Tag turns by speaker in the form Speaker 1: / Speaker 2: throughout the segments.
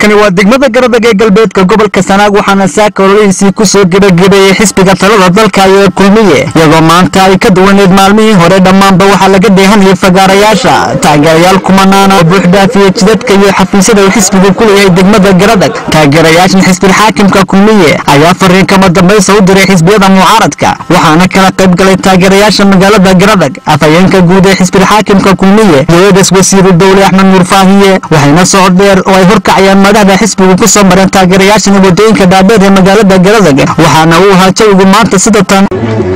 Speaker 1: halkani waa degmada garadag ee galbeedka gobolka sanaag waxaana saaka ololihiisii kusoo gebagabeeyey xisbiga talada dalka ee kulmiye iyadoo maanta ay ka duwaneed maalmihii hore dhammaanba waxaa laga dheehanayay fagaarayaasha taageerayaal kumanaana oo buuxdhaafiyey jidadka iyo xafiisyada uu xisbigu ku leeyahay degmada garadag taageerayaashan xisbilxaakimka kulmiye ayaa fariin kama dambaysa u diray xisbiyada mucaaradka waxaana kala qayb galay taageerayaasha magaalada garadag afhayeenka guud ee xisbilxaakimka kulmiye iyo-eedas wasiiru dowle axmed nuur faahiye waxayna socod dheer oo ay horkacayaan madaxda xisbigu ku soo mareen taageerayaashan wadooyinka dhaadheer ee magaalada garadag waxaana uu ahaa jawigu maanta sida tan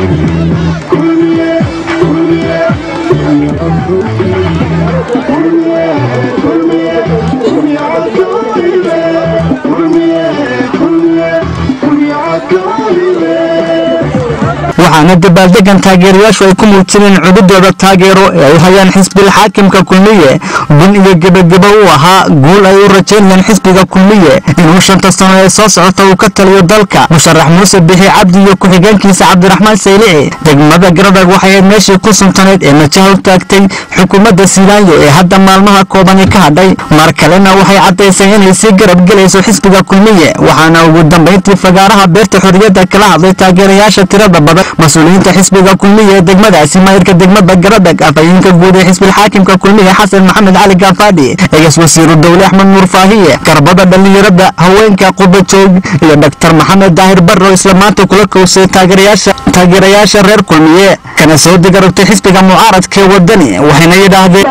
Speaker 1: waxaana dabaaldegan taageerayaashu ay ku muujineen cududooda taageero ee ay u hayaan xisbil xaakimka kulmiye gun iyo gebagebo u ahaa guul ay u rajaynayaan xisbiga kulmiye inuu shanta sano ee soo socota uu ka taliyo dalka musharax muuse bixi cabdi iyo ku-xigeenkiisa cabdiraxmaan saylici degmada garadag waxay ayd meeshii ku suntaneyd ee majaha u taagtay xukuumadda silaanyo ee hadda maalmaha koobani ka hadhay mar kalena waxay caddaysay inay sii garab gelayso xisbiga kulmiye waxaana ugu dambayntii fagaaraha beerta xorriyadda kala hadlay taageerayaasha tirada badan mas-uuliyiinta xisbiga kulmiye ee degmadaasi maayirka degmada garadag afhayeenka guud ee xisbilxaakimka kulmiye xasan maxamed cali gaafadhi egas wasiiru dowle axmed nuur faahiye garbada dhallinyarada haweenka qubajoog iyo dhaktar maxamed daahir barro isla maanta kula kowsay taageerayaasha reer kulmiye kana soo digarogtay xisbiga mucaaradka ee wadani waxayna yidhaahdeen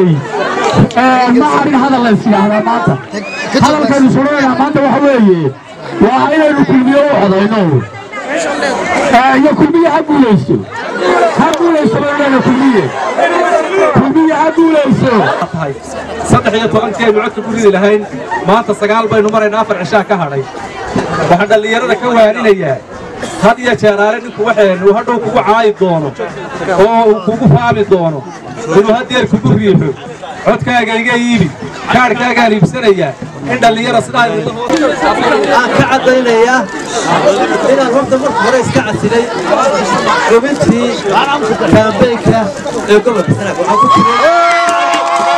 Speaker 2: ma arin hadal la isyaahdaa maanta hadalkaynu suranayna maanta waxa weeye waa inaynu kulmiye u codayno iyo kulmiye ha guulaysto ha guulaysto bayleena kulmiye kulmiye ha guulaysto
Speaker 3: saddex iyo tobankii aynu codka ku ridi lahayn maanta sagaal baynu maraynaa afar cishaa ka hadhay waxaan dhallinyarada ka waaninayaa had iyo jeeraale ninku waxeennu hadhow kugu caayi doono oo uu kugu faami doono inuu haddeer kugu riixo codkaaga iga iibi kaadhkaagaan iibsanayaa in dhallinyara sidaa
Speaker 4: aan ka caddaynayaa inaan horta marka hore iska casilay xubintii kaambeynka ee gobolka sanaag waxaa ku jiray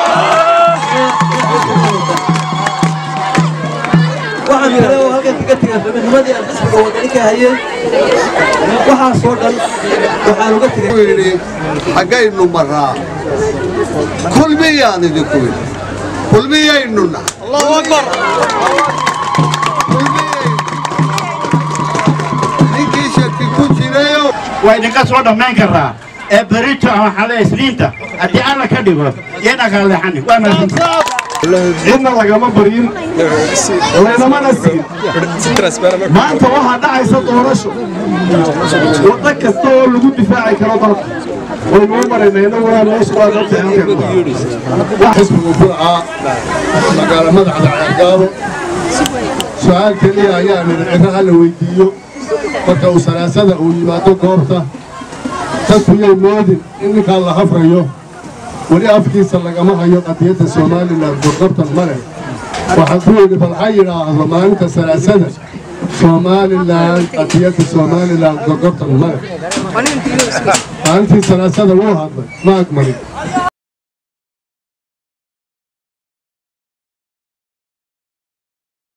Speaker 4: waxaan kale oo halkan kaga tegay xubinnimadii aan xisbiga wadani ka hayay waxaasoo dhan waxaan uga tegay
Speaker 5: xaggaynu maraa kulmiyaan idinku yidhi kulmiyaynu nahay ninkii shaki ku jirayo
Speaker 6: waa idinka soo dhammayn karaa ee berito ama xale isniinta haddii alla ka dhigo iyana kala leexanin waa mahadsantahay
Speaker 2: cidna lagama baryin laynamana siin maanta waxaa dhacaysa doorasho waddo kasta oo lagu difaaci karo dalka waynuu marayna inaguna meesha waa
Speaker 5: xisbigu burca magaalo madaxda ceergaabo su-aal keliya ayaa nidhi ciro ha la weydiiyo marka uu salaasada uu yimaado goobta dadku yay moodin in ninkaan la hafrayo weli afkiisa lagama hayo qadiyadda somalilan gorgortan ma leh waxaan ku yidhi bal ha yidhaahdo maalinta salaasada somalilan qadiyadda somalilan gorgortan ma leh maalintii salaasada wuu hadlay ma agmarin